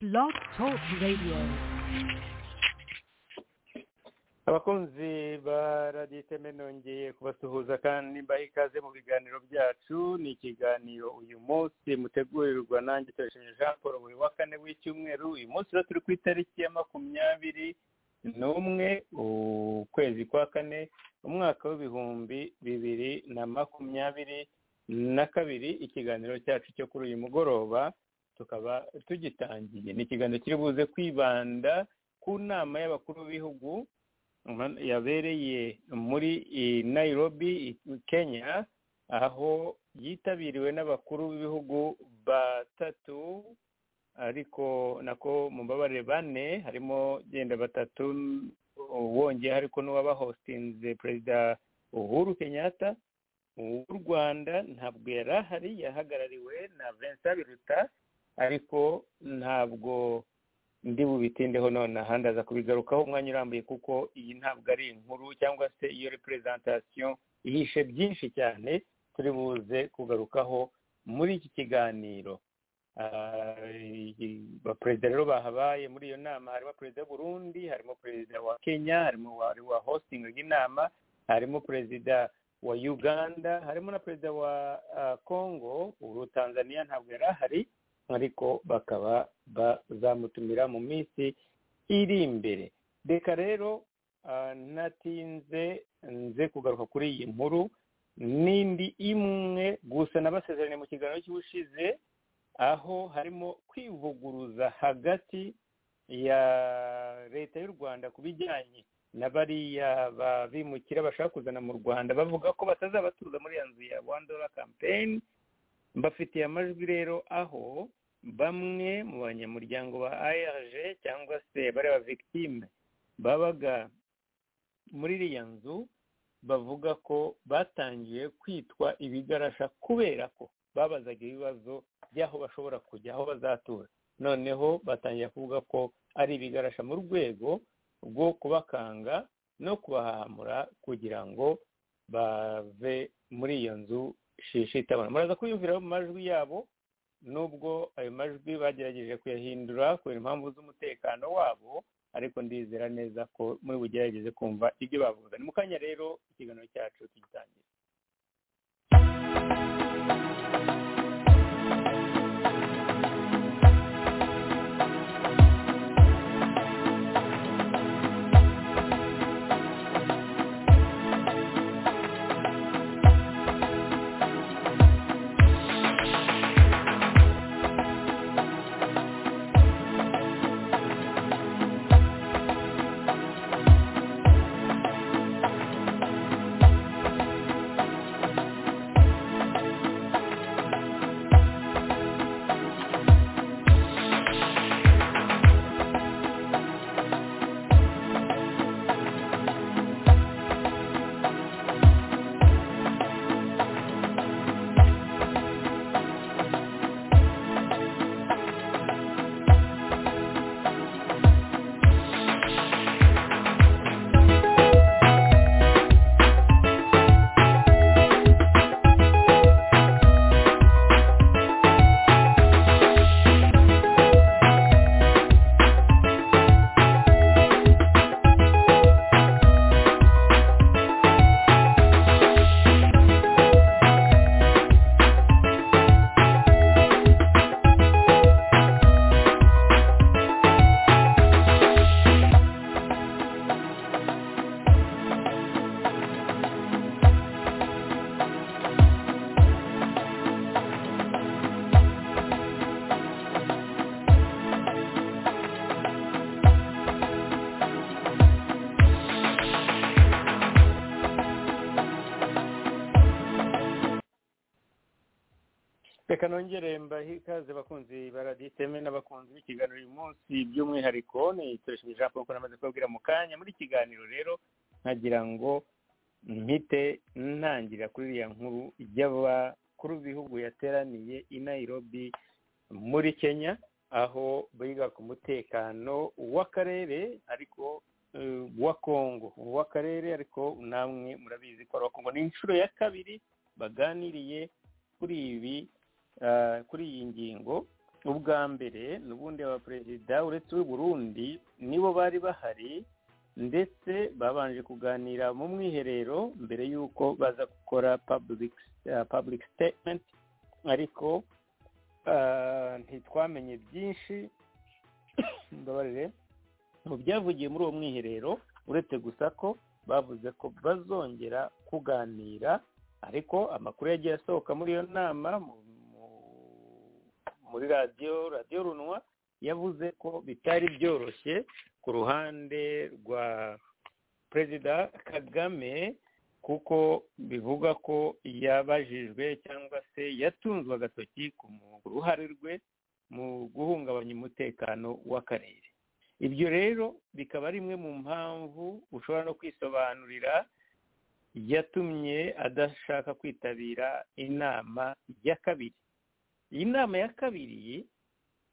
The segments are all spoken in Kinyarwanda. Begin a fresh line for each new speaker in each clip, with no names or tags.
Blog Talk Radio.
abakunzi ba radiyo iteme nongeye kubasuhuza kandi mbaha ikaze mu biganiro byacu ni ikiganiro uyu munsi mutegurirwa nanjye turesheje jean paul buri wa kane w'icyumweru uyu munsi rero turi ku itariki ya makumyabiri n'umwe ukwezi kwa kane umwaka w'ibihumbi bibiri na makumyabiri na kabiri ikiganiro cyacu cyo kuri uyu mugoroba tukaba tugitangiye ni ikiganiro kiri buze kwibanda ku nama y'abakuru b'ibihugu yabereye muri Nairobi kenya aho yitabiriwe n'abakuru b'ibihugu batatu ariko nako mubabare bane harimo genda batatu wongeyeho ariko n'uwabahostinze perezida uhuru kenyatta w'u rwanda ntabwo yari ahari yahagarariwe na vincent biruta ariko ntabwo ndi bubitindeho none ahandi aza kubigarukaho umwanya urambuye kuko iyi ntabwo ari inkuru cyangwa se iyo reperezantasiyo ihishe byinshi cyane turi buze kugarukaho muri iki kiganiro abaperezida rero bahabaye muri iyo nama harimo perezida w'uburundi harimo perezida wa kenya harimo uwa hositingi inama harimo perezida wa uganda harimo na perezida wa congo ubu tanzania ntabwo yari ahari ariko bakaba bazamutumira mu minsi iri imbere reka rero natinze nze kugaruka kuri iyi nkuru n'indi imwe gusa nabasezeranye mu kiganiro cy'ubushize aho harimo kwivuguruza hagati ya leta y'u rwanda ku bijyanye na bariya babimukira bashaka kuzana mu rwanda bavuga ko batazabatuza muri iyo nzu ya one dollar campaign mbafitiye amajwi rero aho bamwe mu banyamuryango ba arg cyangwa se bariya ba victime babaga muri iriya nzu bavuga ko batangiye kwitwa ibigarasha kubera ko babazaga ibibazo by'aho bashobora kujya aho bazatura noneho batangira kuvuga ko ari ibigarasha mu rwego rwo kubakanga no kubahamura kugira ngo bave muri iyo nzu shishi itabona muraza kuyumvira mu majwi yabo nubwo ayo majwi bagerageje kuyahindura kubera impamvu z'umutekano wabo ariko ndizera neza ko muri bugerageze kumva ibyo bavuga ni mu kanya rero ikiganiro cyacu tugitangira reka nongere mbahe ikaze bakunzi baraditeme n'abakunzi b'ikiganiro uyu munsi by'umwihariko ni turesheje jean paul namaze kubabwira mu kanya muri ikiganiro rero nkagira ngo mpite ntangira kuri iriya nkuru y'abakuru b'ibihugu yateraniye i nairobi muri kenya aho biga ku mutekano w'akarere ariko wa kongo w'akarere ariko namwe murabizi ko ari kongo ni inshuro ya kabiri baganiriye kuri ibi kuri iyi ngingo ubwa mbere n'ubundi abaperezida uretse uw'i burundi nibo bari bahari ndetse babanje kuganira mu mwiherero mbere y'uko baza gukora public statement ariko ntitwamenye byinshi mbabarire mu byavugiye muri uwo mwiherero uretse gusa ko bavuze ko bazongera kuganira ariko amakuru yagiye asohoka muri iyo nama muri radiyo radiyo runwa yavuze ko bitari byoroshye ku ruhande rwa perezida kagame kuko bivuga ko yabajijwe cyangwa se yatunzwe agatoki ku ruhare rwe mu guhungabanya umutekano w'akarere ibyo rero bikaba ari imwe mu mpamvu ushobora no kwisobanurira yatumye adashaka kwitabira inama ya kabiri iyi nama ya kabiri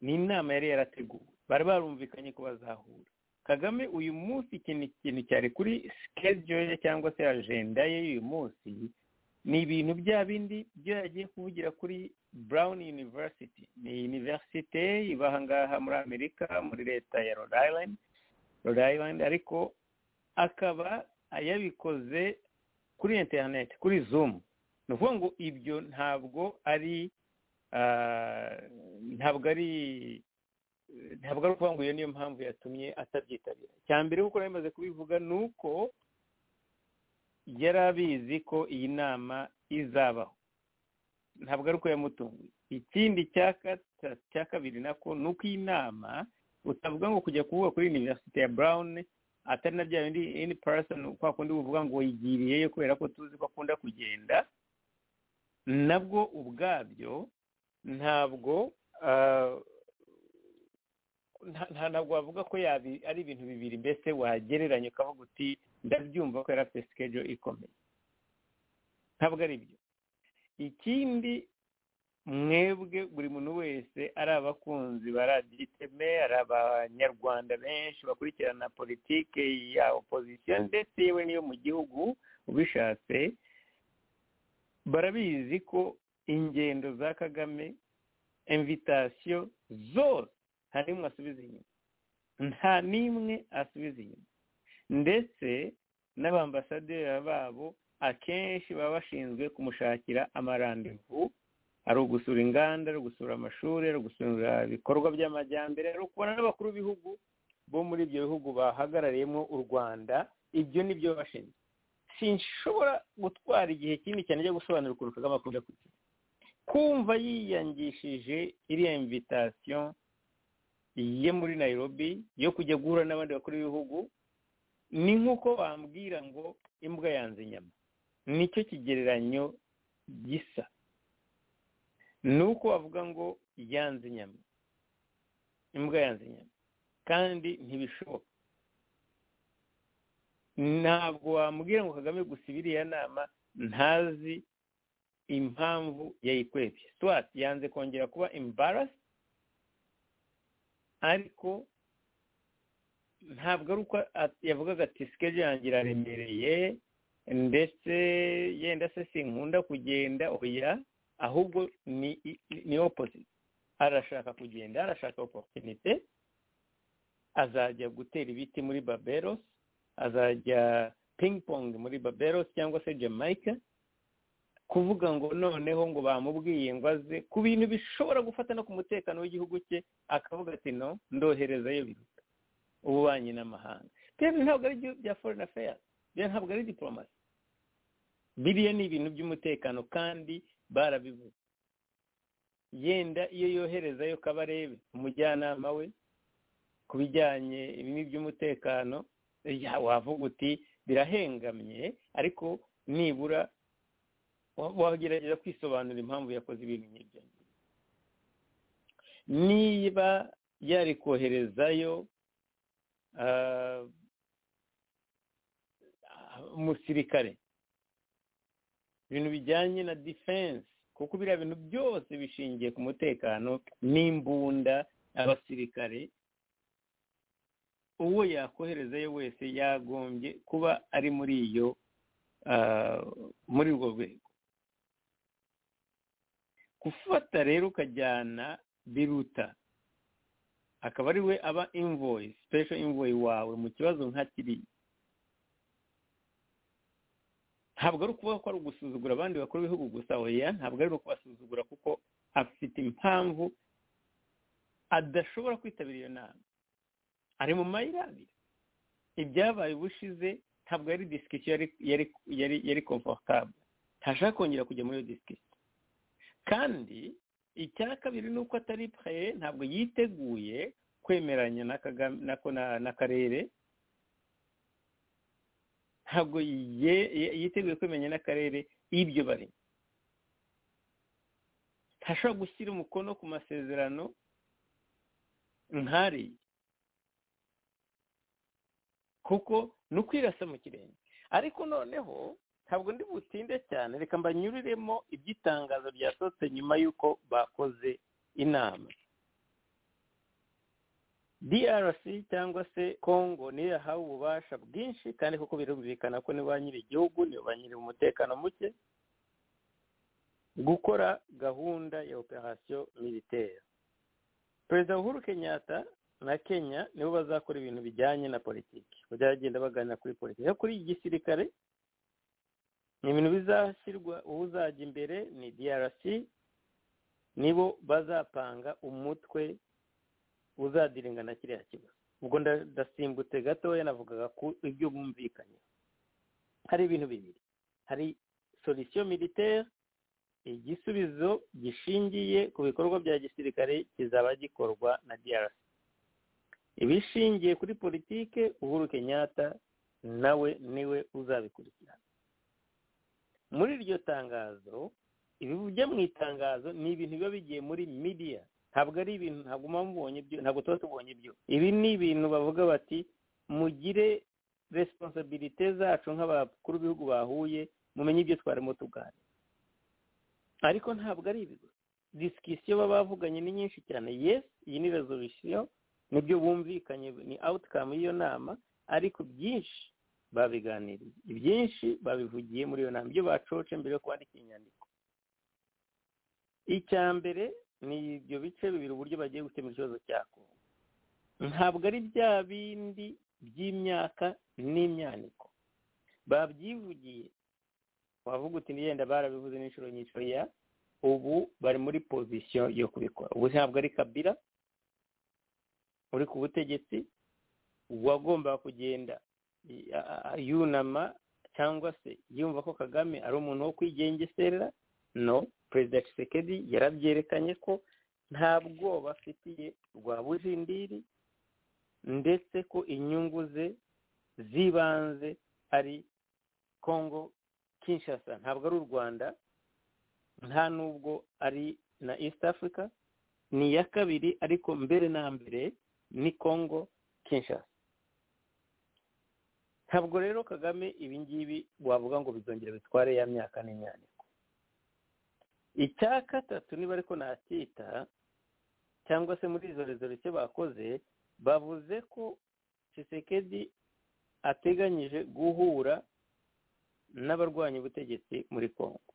ni inama yari yarateguwe bari barumvikanye ko bazahura kagame uyu munsi ikintu cyari kuri sikejo ye cyangwa se ajenda ye y'uyu munsi ni ibintu bya bindi byo yagiye kuvugira kuri brown university ni univerisite iba aha ngaha muri amerika muri leta ya rhode island rhode island ariko akaba yabikoze kuri interineti kuri zoom ni ukuvuga ngo ibyo ntabwo ari ntabwo ari ntabwo ari ukuvuga ngo iyo niyo mpamvu yatumye atabyitabira cya mbere kuko yamaze kubivuga ni uko yari abizi ko iyi nama izabaho ntabwo ari uko yamutunguye ikindi cya kabiri nako ni uko iyi nama utavuga ngo kujya kuvuga kuri univerisite ya burawuni atari na bya bindi ini parasoni kwa kundi uvuga ngo yigiriyeyo kubera ko tuzi ko akunda kugenda nabwo ubwabyo ntabwo ntabwo wavuga ko ari ibintu bibiri mbese wagereranya ukavuga uti ndabyumva ko yari afite sikejo ikomeye ntabwo ari byo ikindi mwebwe buri muntu wese ari abakunzi ba radiyo iteme ari abanyarwanda benshi bakurikirana politiki ya opozisiyo ndetse yewe n'iyo mu gihugu ubishatse barabizi ko ingendo za kagame imvitasiyo zose nta n'imwe asubiza inyuma nta n'imwe asubiza inyuma ndetse n'abambasaderi babo akenshi baba bashinzwe kumushakira amarandevu ari ugusura inganda ari ugusura amashuri ari ugusura ibikorwa by'amajyambere ari ukubona n'abakuru b'ibihugu bo muri ibyo bihugu bahagarariyemo u rwanda ibyo ni byo bashinzwe sinshobora gutwara igihe kinini cyane cyo gusobanura ukuntu kagame akunda kugira kumva yiyangishije iriya imvitasiyo ye muri nairobi yo kujya guhura n'abandi bakuru b'ibihugu ni nk'uko bambwira ngo imbwa yanze inyama nicyo kigereranyo gisa ni uko bavuga ngo yanze inyama imbwa yanze inyama kandi ntibishoboka ntabwo wambwira ngo kagame gusa iriya nama ntazi impamvu yayikwebye swati yanze kongera kuba imbarasi ariko ntabwo ari uko yavugaga ati sikeje yanjye iraremereye ndetse yenda se sinkunda kugenda oya ahubwo ni ni opposite arashaka kugenda arashaka oporutinite azajya gutera ibiti muri baberosi azajya pingpong muri baberosi cyangwa se jamaica kuvuga ngo noneho ngo bamubwiye ngo aze ku bintu bishobora gufata no ku mutekano w'igihugu cye akavuga ati no ndoherezayo biruta ububanyi n'amahanga rero ntabwo ari byo bya foreign affairs byo ntabwo ari diplomasi biriya ni ibintu by'umutekano kandi barabivuze yenda iyo yoherezayo kabarebe umujyanama we ku bijyanye ibi by'umutekano wavuga uti birahengamye ariko nibura wagerageza kwisobanura impamvu yakoze ibintu nk'ibyo niba yari koherezayo umusirikare ibintu bijyanye na defense kuko biriya bintu byose bishingiye ku mutekano n'imbunda abasirikare uwo yakoherezayo wese yagombye kuba ari muri iyo muri urwo rwego gufata rero ukajyana biruta akaba ari we aba invoyi special invoyi wawe mu kibazo nka kiriya ntabwo ari ukuvuga ko ari ugusuzugura abandi bakuru b'ibihugu gusa oya ntabwo ari ukubasuzugura kuko afite impamvu adashobora kwitabira iyo nama ari mu mayira abiri ibyabaye ubushize ntabwo yari disikisiyo yari komfortable ntashaka kongera kujya muri iyo disikisiyo kandi icya kabiri ni uko atari paye ntabwo yiteguye kwemeranya n'akarere ntabwo yiteguye kwemenya n'akarere y'ibyo barimo ntashobora gushyira umukono ku masezerano nkariya kuko ni ukwirasa mu kirenge ariko noneho ntabwo ndi butinde cyane reka mbanyuriremo iby'itangazo ryasohotse nyuma y'uko bakoze inama drc cyangwa se congo niyo yahawe ububasha bwinshi kandi kuko birumvikana ko niba nyiri igihugu niba nyiri umutekano muke gukora gahunda ya operasiyo militaire perezida uhuru kenyatta na kenya nibo bazakora ibintu bijyanye na politiki bazagenda baganira kuri politiki kuri gisirikare ni ibintu bizashyirwa uzajya imbere ni drc nibo bazapanga umutwe uzadiringana kiriya kibazo ubwo ndasimbutse gatoya navugaga ku ibyo bumvikanye hari ibintu bibiri hari solisiyo militaire igisubizo gishingiye ku bikorwa bya gisirikare kizaba gikorwa na drc ibishingiye kuri politike uhuru kenyatta nawe niwe uzabikurikirana muri iryo tangazo ibijya mu itangazo ni ibintu biba bigiye muri midiya ntabwo ari ibintu ntabwo muba mubonye ibyo ntabwo tuba tubonye ibyo ibi ni ibintu bavuga bati mugire resiponsabirite zacu nk'abakuru b'ibihugu bahuye mumenye ibyo twarimo tuganira ariko ntabwo ari ibigo disikisiyo baba bavuganye ni nyinshi cyane yesi iyi ni rezolisiyo nibyo bumvikanye ni awutikamu y'iyo nama ariko byinshi babiganiriye ibyinshi babivugiye muri iyo nama ibyo bacoce mbere yo kwandika inyandiko icya mbere ni ibyo bice bibiri uburyo bagiye gukemura ikibazo cya kongo ntabwo ari bya bindi by'imyaka n'imyaniko babyivugiye wavuga uti niyenda barabivuze n'inshuro nyinshi ya ubu bari muri pozisiyo yo kubikora ubu ntabwo ari kabira uri ku butegetsi uwagomba kugenda yunama cyangwa se yumva ko kagame ari umuntu wo kwigengeserera no perezida Tshisekedi yarabyerekanye ko nta bwoba afitiye rwa bujindiri ndetse ko inyungu ze z'ibanze ari kongo kinshasa ntabwo ari u rwanda nta n'ubwo ari na east africa ni iya kabiri ariko mbere na mbere ni kongo kinshasa ntabwo rero kagame ibingibi wavuga ngo bizongera bitware ya myaka n'imyanya icya gatatu niba ariko nacyita cyangwa se muri izo rezo bakoze bavuze ko Tshisekedi ateganyije guhura n'abarwanya ubutegetsi muri congo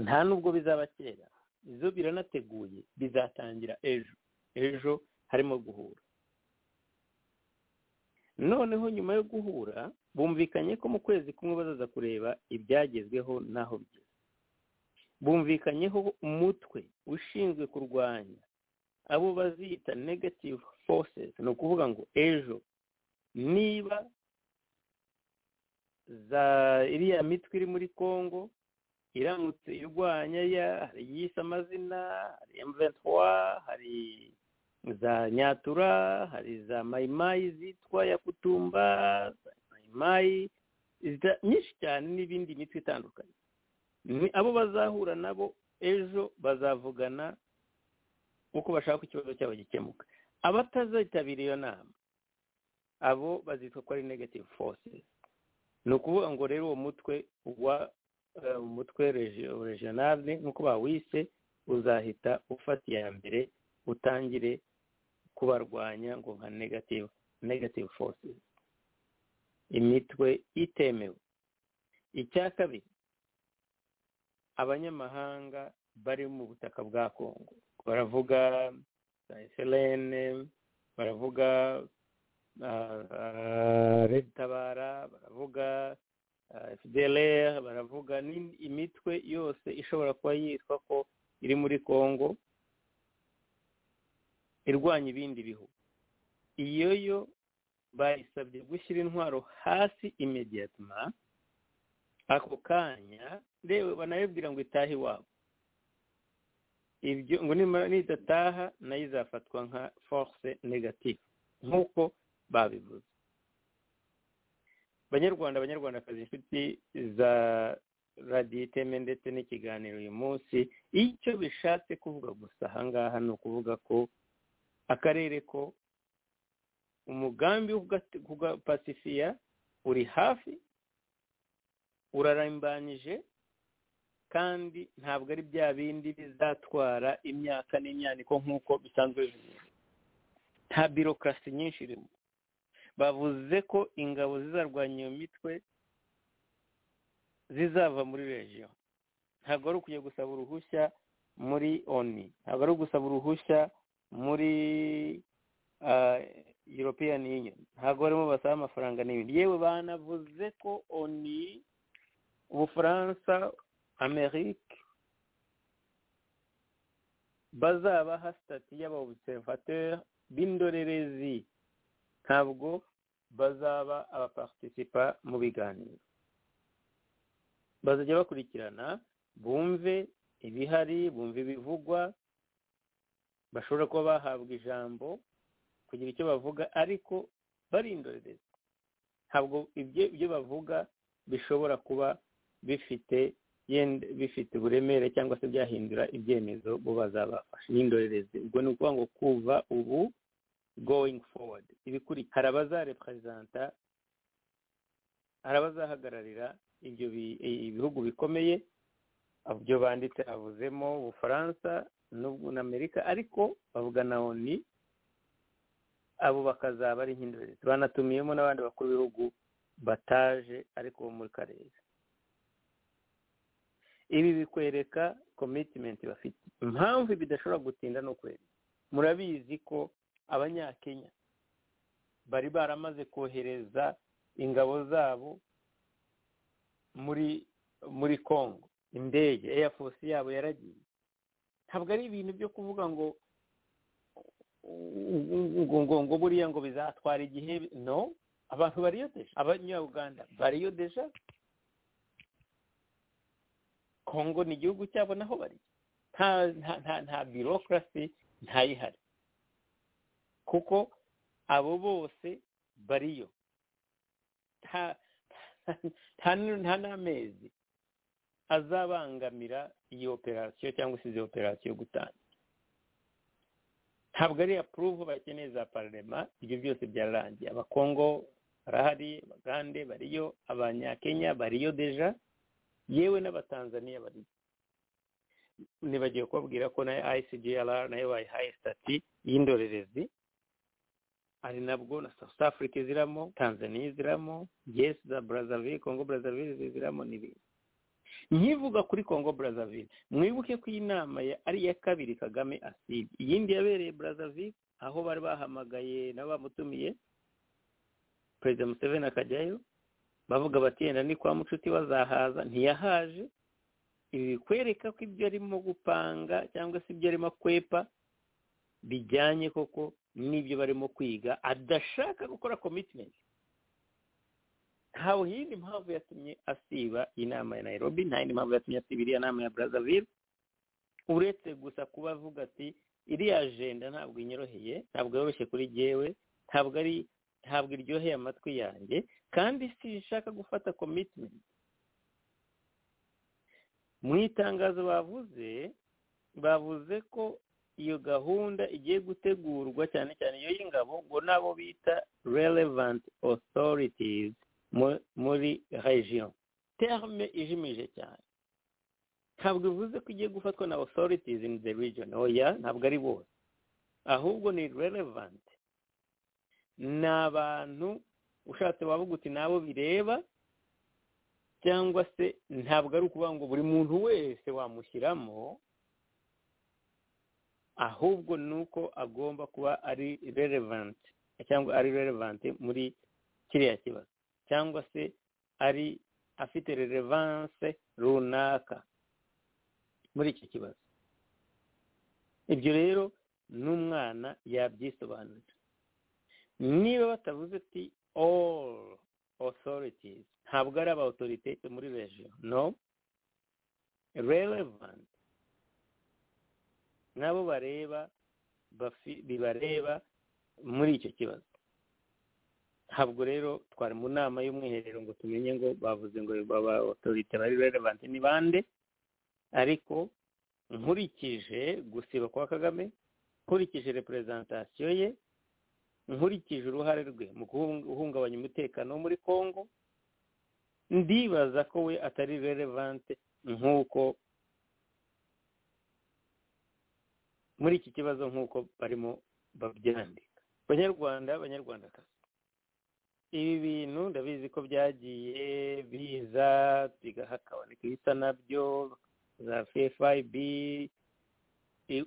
nta nubwo bizaba kera izo biranateguye bizatangira ejo ejo harimo guhura noneho nyuma yo guhura bumvikanye ko mu kwezi kumwe bazaza kureba ibyagezweho n'aho bigeze bumvikanyeho umutwe ushinzwe kurwanya abo bazita negative forces ni ukuvuga ngo ejo niba za iriya mitwe iri muri congo iramutse irwanya ya hari iyise amazina hari emuventwa hari za nyatura hari za mayimayi zitwa ya kutumba za mayimayi nyinshi cyane n'ibindi mitwe itandukanye ni abo bazahura nabo ejo bazavugana uko bashaka ikibazo cyabo gikemuka abatazitabira iyo nama abo bazitwa ko ari negative forces ni ukuvuga ngo rero uwo mutwe wa umutwe regionale nk'uko bawise uzahita ufata iya mbere utangire kubarwanya ngo nka negative negative forces imitwe itemewe icya kabiri abanyamahanga bari mu butaka bwa kongo baravuga selene baravuga redi tabara baravuga fdlr baravuga imitwe yose ishobora kuba yitwa ko iri muri congo irwanya ibindi bihugu iyo yo bayisabye gushyira intwaro hasi imediyatima ako kanya reba banayibwira ngo itahe iwabo ibyo ngo nimara nidataha nayo izafatwa nka force negative nk'uko babivuze banyarwanda abanyarwandakazi inshuti za radiyo iteme ndetse n'ikiganiro uyu munsi icyo bishatse kuvuga gusa ahangaha ni ukuvuga ko akarere ko umugambi wo pasifiya uri hafi urarambanyije kandi ntabwo ari bya bindi bizatwara imyaka n'imyaniko nk'uko bisanzwe bimeze nta birokrasi nyinshi irimo bavuze ko ingabo zizarwanya iyo mitwe zizava muri regiyo ntabwo ari ukujya gusaba uruhushya muri oni ntabwo ari ugusaba uruhushya muri european union ntabwo barimo basaba amafaranga n'ibindi yewe banavuze ko oni ubufaransa amerika bazabaha sitati y'abaobservateur b'indorerezi ntabwo bazaba abapartisipa mu biganiro bazajya bakurikirana bumve ibihari bumve ibivugwa bashobora kuba bahabwa ijambo kugira icyo bavuga ariko barindorereza ntabwo ibyo bavuga bishobora kuba bifite bifite uburemere cyangwa se byahindura ibyemezo bo bazabafasha n'indorerezi ubwo ni ukuvuga ngo kuva ubu going forward ibikurikira hari abazareperezanta hari abazahagararira ibyo ibihugu bikomeye ibyo banditse havuzemo ubufaransa n'amerika ariko bavuga na oni abo bakazaba ari nk'indorerezi banatumiyemo n'abandi bakuru b'ibihugu bataje ariko bo muri karere ibi bikwereka komitimenti bafite impamvu bidashobora gutinda no kwera murabizi ko abanyakenya bari baramaze kohereza ingabo zabo muri muri congo indege eya force yabo yaragiye ntabwo ari ibintu byo kuvuga ngo ngo ngo buriya ngo bizatwara igihe no abantu bariyodeje abanyabuganda bariyodeje kongo ni igihugu cyabo naho bari nta birokrasi ntayihari kuko abo bose bariyo nta n'amezi azabangamira iyi operasiyo cyangwa se izi operasiyo gutanga ntabwo ari apuruvu bakeneye za pararema ibyo byose byararangiye abakongo barahari abagande bariyo abanyakenya bariyo deja yewe n'abatanzaniya bariyo ntibagiye kubabwira ko na icgr nayo bayihaye sitati y'indorerezi ari nabwo na south africa iziramo tanzania iziramo yes za brazzaville congo brazzaville iziramo n'ibindi nkivuga kuri congo brazzaville mwibuke ko iyi nama ari iya kabiri kagame aside iyindi yabereye brazzaville aho bari bahamagaye nabo bamutumiye perezida museveni akajyayo bavuga bati yenda ni kwa mucuti bazahaza ntiyahaje ibi bikwereka ko ibyo arimo gupanga cyangwa se ibyo arimo kwepa bijyanye koko n'ibyo barimo kwiga adashaka gukora komitimenti ntawe yindi mpamvu yatumye asiba inama ya Nairobi nta yindi mpamvu yatumye asiba iriya nama ya Brazzaville uretse gusa kuba avuga ati iriya ajenda ntabwo inyoroheye ntabwo yoroshye kuri jyewe ntabwo ari ntabwo iryoheye amatwi yanjye kandi sinshaka gufata commitment mu itangazo bavuze bavuze ko iyo gahunda igiye gutegurwa cyane cyane iyo y'ingabo ngo nabo bita relevant authorities muri regiyo terme ijimije cyane ntabwo bivuze ko igiye gufatwa na authorities in the region oya ntabwo ari bose ahubwo ni relevant ni abantu ushatse wavuga uti nabo bireba cyangwa se ntabwo ari ukuvuga ngo buri muntu wese wamushyiramo ahubwo ni uko agomba kuba ari relevant cyangwa ari relevant muri kiriya kibazo cyangwa se ari afite relevance runaka muri iki kibazo ibyo rero n'umwana yabyisobanurira niba batavuze ati all authorities ntabwo ari aba authorities muri region no relevant nabo bareba bibareba muri icyo kibazo ntabwo rero twari mu nama y'umwiherero ngo tumenye ngo bavuze ngo baba authority bari relevant ni bande ariko nkurikije gusiba kwa kagame nkurikije representation ye nkurikije uruhare rwe mu guhungabanya umutekano wo muri congo ndibaza ko we atari relevant nk'uko muri iki kibazo nk'uko barimo babyandika abanyarwanda abanyarwandakazi ibi bintu ndabizi ko byagiye biza bigahakaboneka ibisa nabyo za fayib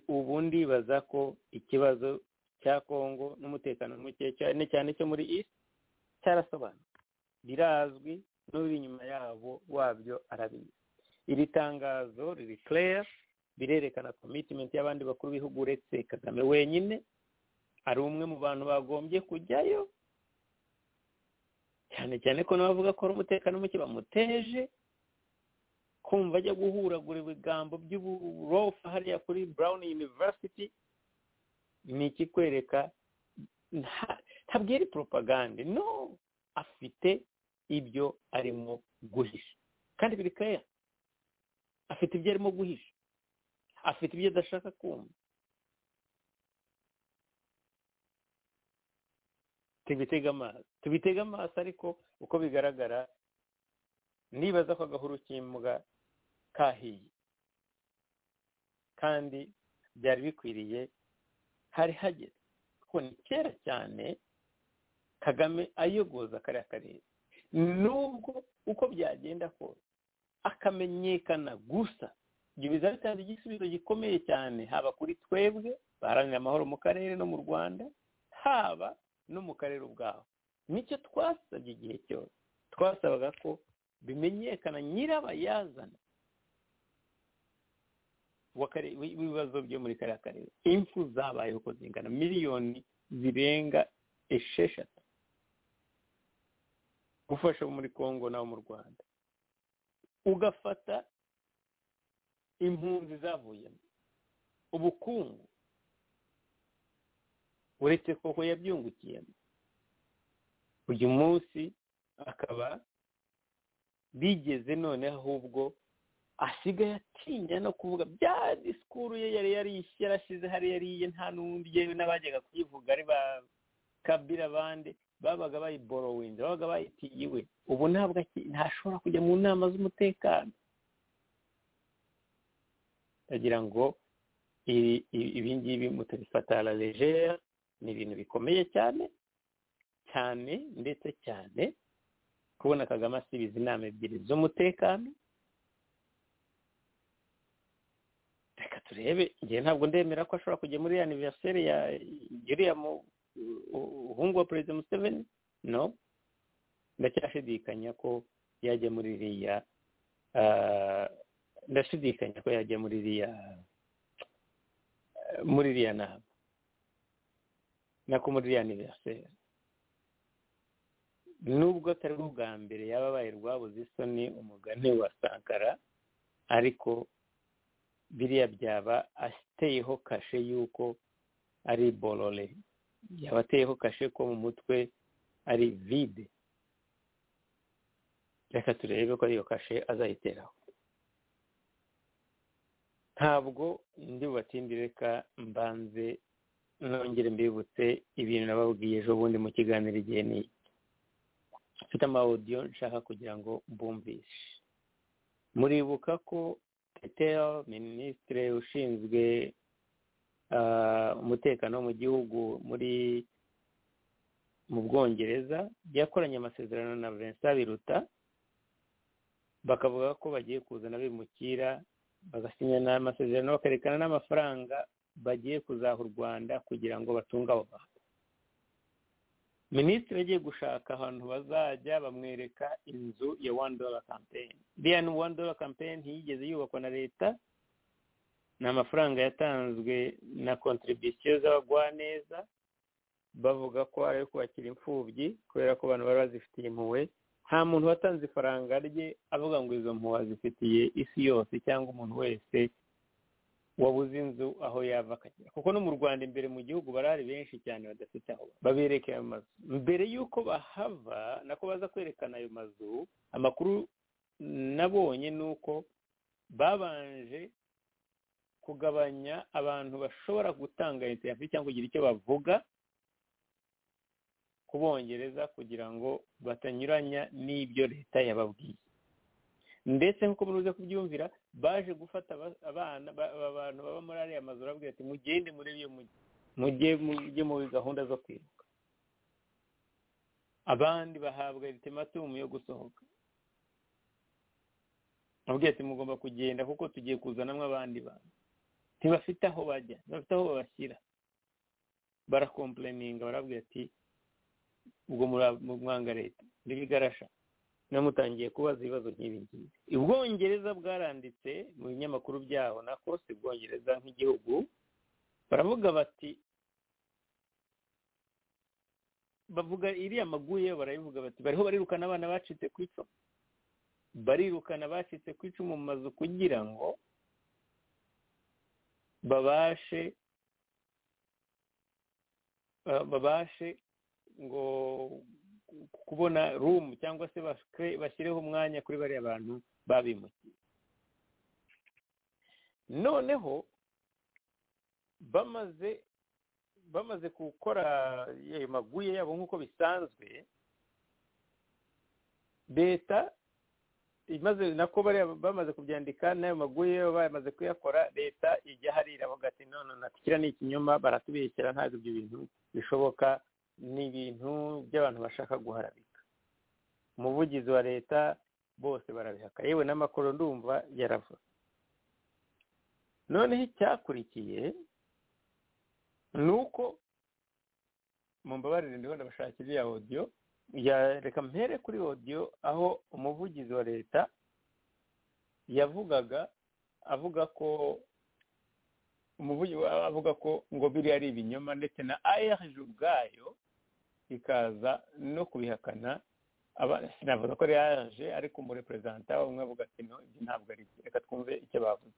ubu ndibaza ko ikibazo cya congo n'umutekano muke cyane cyane cyo muri isi cyarasobanuye birazwi n'uri inyuma yabo wabyo arabizi iri tangazo riri claire birerekana komitimenti y'abandi bakuru b'ibihugu uretse kagame wenyine ari umwe mu bantu bagombye kujyayo cyane cyane ko n'abavuga ko ari umutekano muke bamuteje kumva ajya guhuragura ibigambo by'uburofa hariya kuri brown university ni ikikwereka ntabwo ari propagande no afite ibyo arimo guhisha kandi biri keya afite ibyo arimo guhisha afite ibyo adashaka kumva tubitega amaso tubitega amaso ariko uko bigaragara nibaza ko agahuru kimbwa kahiye kandi byari bikwiriye hari hageze kuko ni kera cyane kagame ayogoza kariya karere nubwo uko byagenda kose akamenyekana gusa ibyo bizaba bitanze igisubizo gikomeye cyane haba kuri twebwe baharanira amahoro mu karere no mu rwanda haba no mu karere ubwaho nicyo twasabye igihe cyose twasabaga ko bimenyekana nyirabayazana w'ibibazo byo muri kariya karere impfu zabayeho uko zingana miliyoni zirenga esheshatu gufasha abo muri congo n'abo mu rwanda ugafata impunzi zavuyemo ubukungu uretse koko yabyungukiyemo uyu munsi akaba bigeze noneho ahubwo asigaye atinya no kuvuga bya disikuru ye yari yarashize hariya ariye nta n'undi yewe n'abajyaga kuyivuga ari ba kabira bande babaga bayiborowinze babaga bayitiyiwe ubu ntabwo ntashobora kujya mu nama z'umutekano ndagira ngo ibi ngibi mutabifata rejera ni ibintu bikomeye cyane cyane ndetse cyane kubona kagame asubiza inama ebyiri z'umutekano reka turebe igihe ntabwo ndemera ko ashobora kujya muri anniversary ya iriya muhungu wa perezida museveni no ndacyashidikanya ko yajya muri iriya ndashidikanya ko yajya muri iriya muri iriya nama nako muri iriya aniveriseri nubwo atari bwa mbere yaba abaye rwabuze isoni umugani wa sankara ariko biriya byaba ateyeho kashe y'uko ari borore yaba ateyeho kashe ko mu mutwe ari vide reka turebe ko ariyo kashe azayiteraho ntabwo ndi bubatinde reka mbanze nongere mbibutse ibintu nababwiye ejo bundi mu kiganiro igihe ni mfite amawudiyo nshaka kugira ngo mbumvishe muribuka ko petero minisitiri ushinzwe umutekano mu gihugu muri mu bwongereza yakoranye amasezerano na vincent biruta bakavuga ko bagiye kuzana bimukira bagasinya n'amasezerano bakarekana n'amafaranga bagiye kuzaha u rwanda kugira ngo batunge abo bantu minisitiri agiye gushaka ahantu bazajya bamwereka inzu ya wani dola kampeyini iriya ni wani dola kampeyini ntiyigeze yubakwa na leta ni amafaranga yatanzwe na kontribisiyo z'abagwaneza bavuga ko ari ayo kubakira imfubyi kubera ko abantu bari bazifitiye impuhwe nta muntu watanze ifaranga rye avuga ngo izo mpuhwe azifitiye isi yose cyangwa umuntu wese wabuze inzu aho yava akagera kuko no mu rwanda imbere mu gihugu barari benshi cyane badafite aho babereka ayo mazu mbere y'uko bahava nako baza kwerekana ayo mazu amakuru nabonye ni uko babanje kugabanya abantu bashobora gutanga interiviyu cyangwa kugira icyo bavuga ku bongereza kugira ngo batanyuranya n'ibyo leta yababwiye ndetse nk'uko muruze kubyumvira baje gufata abana abantu baba muri ariya mazu arabwira ati mugende muri iyo mujyi mujye muri gahunda zo kwibuka abandi bahabwa iritematumu yo gusohoka ababwira ati mugomba kugenda kuko tugiye kuzanamo abandi bantu ntibafite aho bajya ntibafite aho babashyira barakompureninga barabwira ati ubwo mwanga leta ntibigarasha namutangiye kubaza ibibazo nk'ibi ngibi ubwongereza bwaranditse mu binyamakuru byaho na si ubwongereza nk'igihugu baravuga bati bavuga iriya maguye barabivuga bati bariho barirukana abana bacitse ku icumu barirukana abacitse ku icumu mu mazu kugira ngo babashe babashe ngo kubona rumu cyangwa se bashyireho umwanya kuri bariya bantu babimukiye noneho bamaze bamaze gukora ayo maguye yabo nk'uko bisanzwe leta imaze nako bamaze kubyandika n'ayo maguye bamaze kuyakora leta ijya harira aho gati none natukira ni ikinyoma baratubeshyira ntabwo ibyo bintu bishoboka ni ibintu by'abantu bashaka guharabika umuvugizi wa leta bose barabihaka yewe n'amakoro ndumva yaravuze noneho icyakurikiye ni uko mu mbabarire ndiho ndabashakira iriya odiyo reka mpere kuri odiyo aho umuvugizi wa leta yavugaga avuga ko umuvugi avuga ko ngo biriya ari ibinyoma ndetse na ayahije ubwayo ikaza no kubihakana sinavuga ko ari ayahije ariko umureperezanta umwe avuga ati no ibyo ntabwo ari byo reka twumve icyo bavuze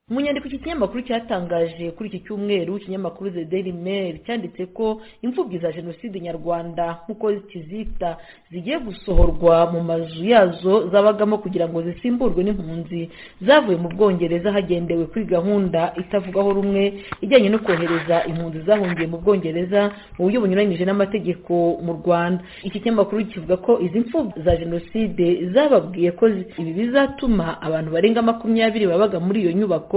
mu nyandiko iki kinyamakuru cyatangaje kuri iki cyumweru ikinyamakuru the daily mail cyanditse ko imfubyi za jenoside nyarwanda nk'uko kizita zigiye gusohorwa mu mazu yazo zabagamo kugira ngo zisimburwe n'impunzi zavuye mu bwongereza hagendewe kuri gahunda itavugaho rumwe ijyanye no kohereza impunzi zahungiye mu bwongereza mu buryo bunyuranyije n'amategeko mu rwanda iki kinyamakuru kivuga ko izi mfubyi za jenoside zababwiye ko ibi bizatuma abantu barenga makumyabiri babaga muri iyo nyubako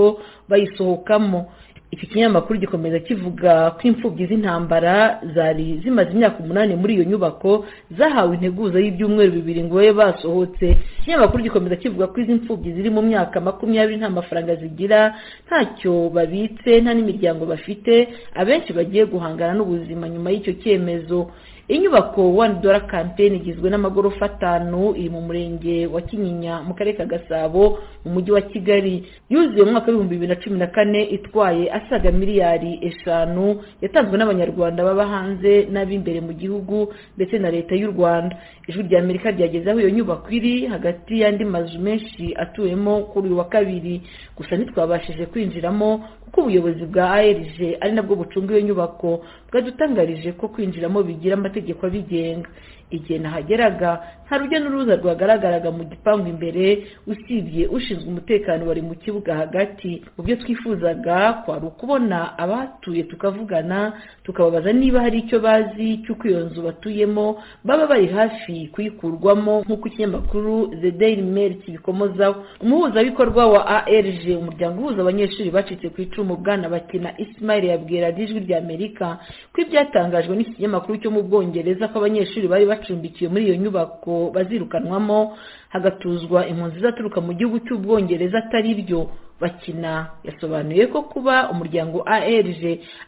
bayisohokamo iki kinyamakuru gikomeza kivuga ko imfubyi z'intambara zari zimaze imyaka umunani muri iyo nyubako zahawe integuza y'ibyumweru bibiri ngo babe basohotse ikinyamakuru gikomeza kivuga ko izi mfubyi ziri mu myaka makumyabiri nta mafaranga zigira ntacyo babitse nta n'imiryango bafite abenshi bagiye guhangana n'ubuzima nyuma y'icyo cyemezo inyubako wani dora kampeyini igizwe n'amagorofa atanu iri mu murenge wa kinyinya mu karere ka gasabo mu mujyi wa kigali yuzuye mu mwaka w'ibihumbi bibiri na cumi na kane itwaye asaga miliyari eshanu yatanzwe n'abanyarwanda baba hanze n'ab'imbere mu gihugu ndetse na leta y'u rwanda ijwi rya amerika ryageze aho iyo nyubako iri hagati y'andi mazu menshi atuwemo kuri uyu wa kabiri gusa ntitwabashije kwinjiramo kuko ubuyobozi bwa arg ari nabwo bucunga iyo nyubako bwadutangarije ko kwinjiramo bigira amategeko abigenga igihe nahageraga nta rujya n'uruza rwagaragaraga mu gipangu imbere usibye ushinzwe umutekano wari mu kibuga hagati mu byo twifuzaga kwari ukubona abahatuye tukavugana tukababaza niba hari icyo bazi cy'uko iyo nzu batuyemo baba bari hafi kuyikurwamo nk'uko ikinyamakuru the daily mail kibikomozaho umuhuzabikorwa wa arg umuryango uhuza abanyeshuri bacitse ku icumu bwana bakina ismail yabwira ijwi rya amerika ko ibyatangajwe n'iki kinyamakuru cyo mu bwongereza ko abanyeshuri bari bacumbikiwe muri iyo nyubako bazirukanwamo hagatuzwa impunzi zaturuka mu gihugu cy'ubwongereza atari byo bakina yasobanuye ko kuba umuryango arg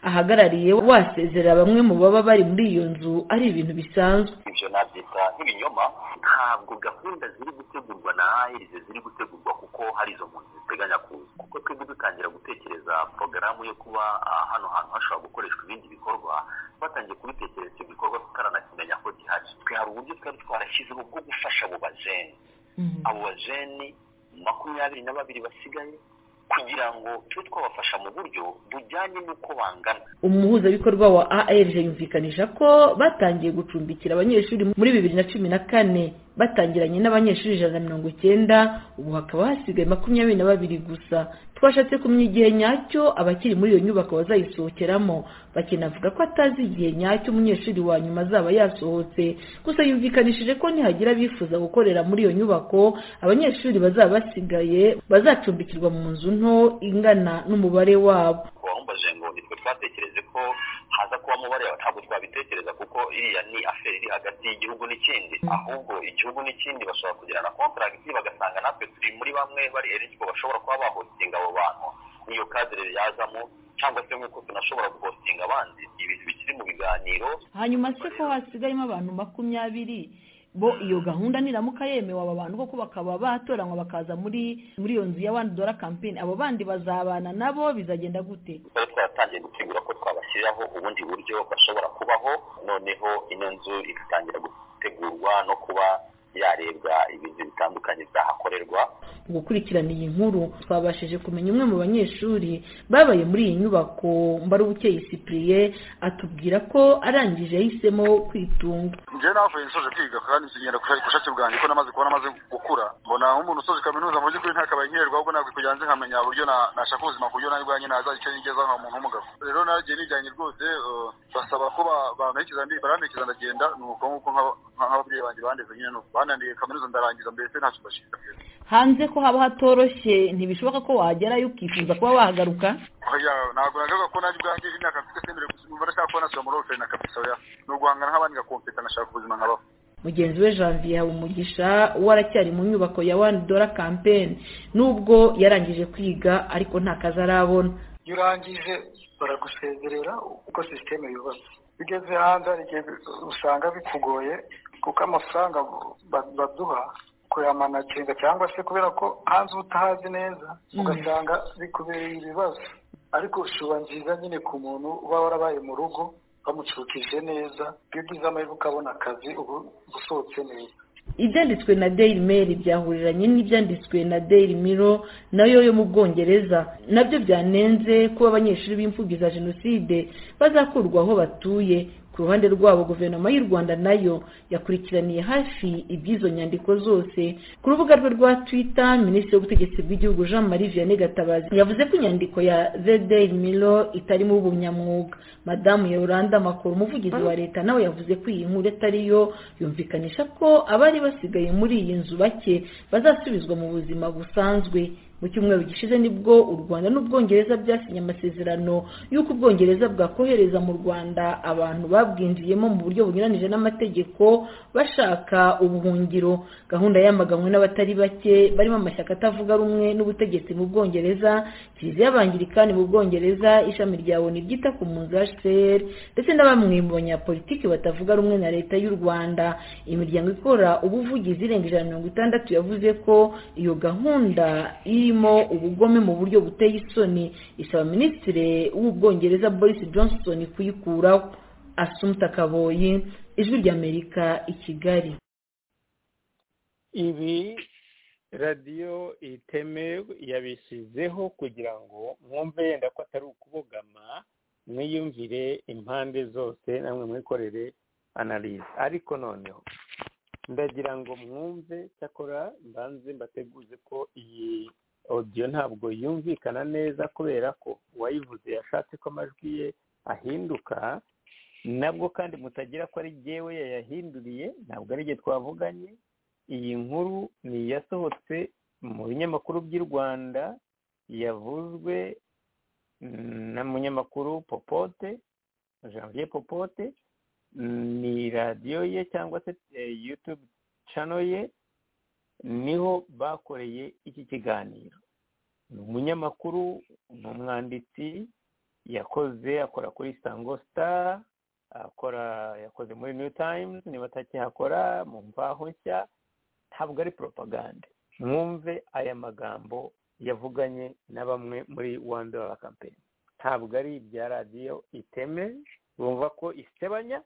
ahagarariye wasezera bamwe mu baba bari muri iyo nzu ari ibintu bisanzwe
ibyo nabyita nk'ibinyoma ntabwo gahunda ziri gutegurwa na arg ziri gutegurwa kuko hari izo mpunzi ziteganya kuza kuko twebwe dutangira gutekereza porogaramu yo kuba hano hantu hashobora gukoreshwa ibindi bikorwa twatangiye kubitekereza ibyo bikorwa tutaranakimenya ko gihari twe hari uburyo twari twarashyizeho bwo gufasha abo bajeni abo bajeni makumyabiri na babiri basigaye kugira ngo tube twabafasha mu buryo bujyanye n'uko bangana
umuhuzabikorwa wa arg yumvikanisha ko batangiye gucumbikira abanyeshuri muri bibiri na cumi na kane batangiranye n'abanyeshuri ijana na mirongo icyenda ubu hakaba hasigaye makumyabiri na babiri gusa twashatse kumenya igihe nyacyo abakiri muri iyo nyubako bazayisohokeramo bakinavuga ko atazi igihe nyacyo umunyeshuri wa nyuma azaba yasohotse gusa yumvikanishije ko nihagira abifuza gukorera muri iyo nyubako abanyeshuri bazaba basigaye bazacumbikirwa mu nzu nto ingana n'umubare wabo
wambaje ngo nitwe twatekereje ko haza kuba umubare wawe ntabwo twabitekereza kuko iriya ni aferi iri hagati y'igihugu n'ikindi ahubwo igihugu n'ikindi bashobora kugirana kontaragiti bagasanga natwe turi muri bamwe bari eriko bashobora kuba bahotinga abo bantu niyo kadire yazamo cyangwa se nk'uko tunashobora guhotinga abandi ibintu bikiri mu biganiro
hanyuma se ko hasigayemo abantu makumyabiri bo iyo gahunda niramuka yemewe aba bantu koko bakaba batoranywa bakaza muri muri iyo nzu ya wani dora kampeni abo bandi bazabana nabo bizagenda gute
twari twaratangiye gutegura ko twabashyiriraho ubundi buryo bashobora kubaho noneho ino nzu igatangira gutegurwa no kuba yarebwa ibintu bitandukanye byahakorerwa
mu gukurikirana iyi nkuru twabashije kumenya umwe mu banyeshuri babaye muri iyi nyubako mbarubukeye isipuriye atubwira ko arangije yahisemo kwitunga
njyewe navuye nsoje kwiga kandi nsinyira ku bushake bwanjye ko namaze kuba namaze gukura mbona nk'umuntu usoje kaminuza mu by'ukuri ntakabaye nkererwa ahubwo ntabwo kujya hanze nkamenya uburyo nashaka ubuzima ku buryo nawe ubwanjye naza icyo nigeza nka muntu w'umugabo rero nagiye nijyanye rwose basaba ko bamerekiza barandekiza ndagenda ni uko nguko nk'ababyeyi banjye bandeze nyine nuko banandiye kaminuza ndarangiza mbese ntacyo bashinga
hanze ko haba hatoroshye ntibishoboka ko wagerayo ukifuza kuba wahagaruka
ntabwo nagaragaza ko nabi bwanjye imyaka mfite semere gusa ndashaka kuba nasubira muri oferi na kabisa oya ni uguhangana nk'abandi ngakompeta nashaka ubuzima nkabaho
mugenzi we janvier habumugisha waracyari mu nyubako ya wani dora kampeni nubwo yarangije kwiga ariko nta kazi arabona
iyo urangije baragusezerera uko sisiteme yubatse ugeze hanze hari igihe usanga bikugoye kuko amafaranga baduha kuyamanaginga cyangwa se kubera ko hanze uba utahazi neza ugasanga bikubereye ibibazo ariko shuba nziza nyine ku muntu uba warabaye mu rugo bamucukije neza iyo ugize amahirwe ukabona akazi ubu usohotse neza
ibyanditswe na daily mail byahuriranye n'ibyanditswe na daily miro nayo yo mu bwongereza nabyo byanenze kuba abanyeshuri b'imfubyi za jenoside bazakurwa aho batuye ku ruhande rwabo guverinoma y'u rwanda nayo yakurikiraniye hafi iby'izo nyandiko zose ku rubuga rwe rwa twitter minisitiri w'ubutegetsi bw'igihugu jean marie vianney gatabazi yavuze ko inyandiko ya the daily miro itarimo ubunyamwuga madamu yoranda makuru umuvugizi wa leta nawe yavuze ko iyi nkuru atariyo yumvikanisha ko abari basigaye muri iyi nzu bake bazasubizwa mu buzima busanzwe mu cyumweru gishize nibwo u rwanda n'ubwongereza byasinye amasezerano y'uko ubwongereza bwakohereza mu rwanda abantu babwinjiyemo mu buryo bunyuranije n'amategeko bashaka ubuhungiro gahunda yamaganwe n'abatari bake barimo amashyaka atavuga rumwe n'ubutegetsi mu bwongereza kiliziya y'abangirikani mu bwongereza ishami rya oni ryita ku mpunzi hcr ndetse na bamwe mu banyapolitiki batavuga rumwe na leta y'u rwanda imiryango ikora ubuvugizi irenga ijana na mirongo itandatu yavuze ko iyo gahunda iri irimo ubugome mu buryo buteye isoni isaba minisitiri w'ubwongereza boris johnson kuyikuraho asumta kaboyi ijwi ry'amerika i kigali
ibi radiyo iteme yabishyizeho kugira ngo mwumve yenda ko atari ukubogama mwiyumvire impande zose namwe mwikorere analize ariko noneho ndagira ngo mwumve cyakora mbanze mbateguze ko iyi odiyo ntabwo yumvikana neza kubera ko uwayivuze yashatse ko amajwi ye ahinduka nabwo kandi mutagira ko ari yewe yayahinduriye ntabwo ari igihe twavuganye iyi nkuru ni iyasohotse mu binyamakuru by'u rwanda yavuzwe na munyamakuru popote janvier popote ni radiyo ye cyangwa se yutube cano ye niho bakoreye iki kiganiro ni umunyamakuru ni umwanditsi yakoze akora kuri isango sitara akora yakoze muri new times niba atakihakora mu mvaho nshya ntabwo ari poropagande mwumve aya magambo yavuganye na bamwe muri wani dola kampeni ntabwo ari ibya radiyo iteme bumva ko isebanya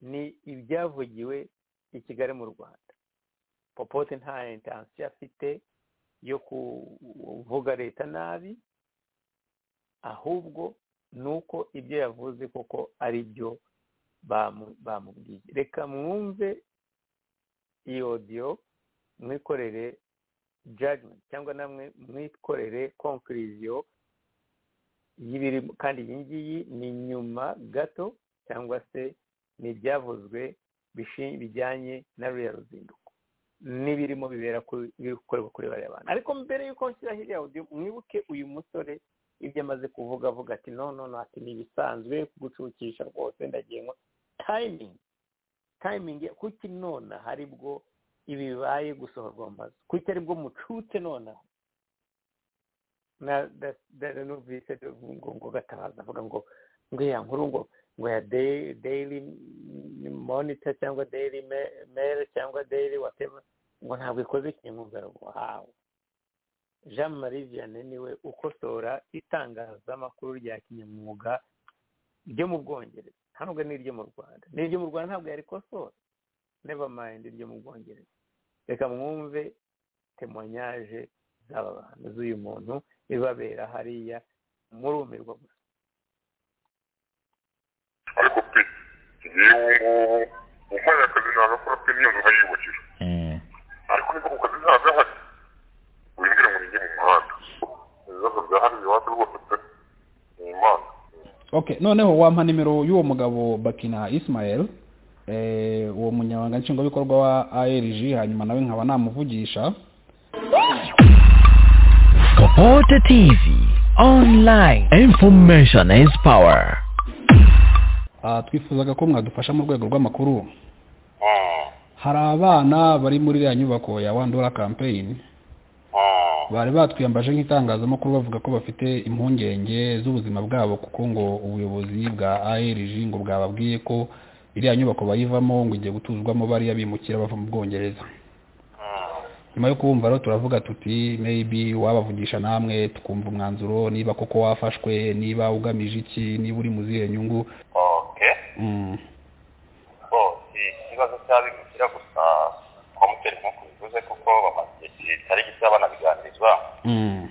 ni ibyavugiwe i kigali mu rwanda popote nta intansiyo afite yo kuvuga leta nabi ahubwo ni uko ibyo yavuze koko ari byo bamubwiye reka mwumve iyi odiyo mwikorere jajimenti cyangwa namwe mwikorere konkuriziyo y'ibiri kandi iyi ngiyi ni nyuma gato cyangwa se ni ibyavuzwe bijyanye na ruriya ruzinduko n'ibirimo bibera biri gukorerwa kuri bariya bantu ariko mbere y'uko nshyira hirya yawe mwibuke uyu musore ibyo amaze kuvuga avuga ati no no ati ni ibisanzwe kugucukisha rwose ndagengwa tayimingi tayimingi kuki nonaha aribwo ibi bibaye gusohorwa mu mazu kuki aribwo mucutse nonaha na numvise ngo ngo gatabaza avuga ngo ngo ya nkuru ngo ngo ya daily monitor cyangwa daily mail cyangwa daily whatever ngo ntabwo ikoze kinyamwugarugwa wahawe jean marie vianney niwe ukosora itangazamakuru rya kinyamwuga ryo mu bwongereza ntabwo ni iryo mu rwanda ni iryo mu rwanda ntabwo yarikosora never mind iryo mu bwongereza reka mwumve temonyage z'aba bantu z'uyu muntu ibabera hariya murumirwa gusa
ariko pe yewe ngubu umwana akazi ntabwo pe niyo nzu nkayiyubakira ariko niba ku kazi ntabwo ahari winjira ngo nijye mu muhanda ibibazo byahari iwacu rwose pe ni imana
ok noneho wampa nimero y'uwo mugabo bakina ismael uwo munyabanga nshingwabikorwa wa arg hanyuma nawe nkaba namuvugisha
Kopote TV online information is power.
Ah, twifuzaga ko mwadufasha mu rwego rw'amakuru hari abana bari muri iriya nyubako ya wandura campaign bari batwiyambaje nk'itangazamakuru bavuga ko bafite impungenge z'ubuzima bwabo kuko ngo ubuyobozi bwa ARG ngo bwababwiye ko iriya nyubako bayivamo ngo igiye gutuzwamo bariya bimukira bava mu Bwongereza nyuma yo kubumva rero turavuga tuti maybe wabavugisha namwe tukumva umwanzuro niba koko wafashwe niba ugamije iki niba uri mu zihe nyungu
oke
Mm.
bo ikibazo cy'abimukira gusa komuteri nk'uko bivuze kuko bamaze igihe kitari gito banabiganirizwa
Mm.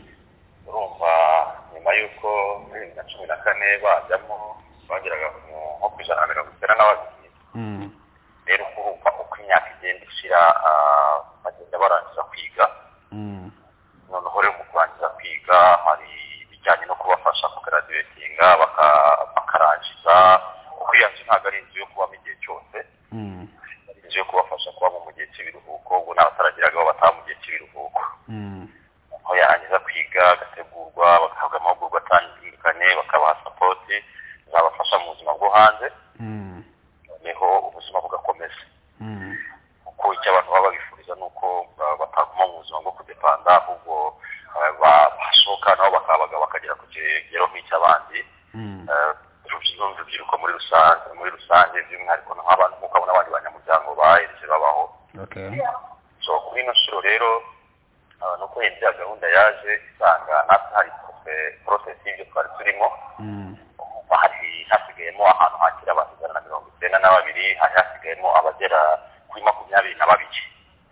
urumva nyuma y'uko muri bibiri na cumi na kane bajyamo bageraga ku nko ku ijana na mirongo icyenda na babiri
Mm.
rero urumva uko imyaka igenda ishira ah, bagenda barangiza kwiga
Mm.
noneho rero mu kurangiza kwiga hari ibijyanye no kubafasha kugaraduwetinga bakarangiza kuko iyo nzu ntabwo ari inzu yo kubamo igihe cyose
Mm.
ari inzu yo kubafasha kubamo mu gihe cy'ibiruhuko ubu n'abataragiragaho bataha mu gihe cy'ibiruhuko
Mm.
aho yarangiza kwiga agategurwa bagahabwa amahugurwa atandukanye bakabaha sapoti zabafasha mu buzima bwo hanze
Mm.
noneho ubuzima bugakomeza
Mm.
kuko icyo abantu baba babifuriza ni uko ba- bataguma mu buzima bwo kudepanda ahubwo eh, ba- bashoka nabo bakabaga bakagera ku kigero nk'icy'abandi
Mm.
eh, urubyiruko urubyiruko muri rusange muri rusange by'umwihariko nk'abantu nk'uko abo n'abandi banyamuryango baheretse babaho
Okay.
so kuri ino nshuro rero ah, ni uko iyi ya gahunda yaje isanga natwe hari porosesi y'ibyo twari turimo
Mm.
hari hasigayemo ahantu hakira abantu ijana na mirongo icyenda na babiri hari hasigayemo abagera kuri makumyabiri na babiri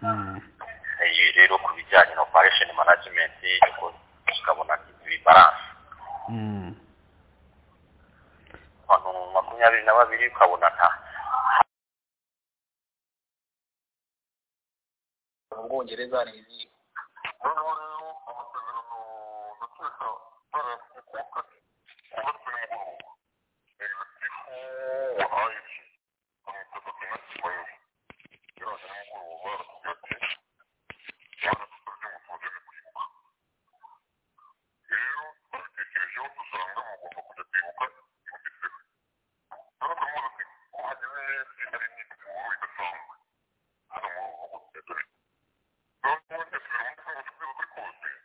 Mm.
iyi rero ku bijyanye na operation management ariko tukabona ibibaranse
Mm.
abantu makumyabiri na babiri ukabona nta
mu bwongereza hari izihe
noneho rero amasezerano ndakeka barayafite ku wa kane ku wa kane nimugoroba ibitifu wahaye iki amwiteza kena kimayeho yarajya nimugoroba aratubwira ati rwanda tutarya umusoje ni kwibuka rero babitekerejeho dusanga mugomba kujya kwibuka ibitifu noneho turamubaza ati ko hagize itsinda rinini inkuru idasanzwe hano mu rugo rwa dore noneho ndetse uyu munsi wose turi kuri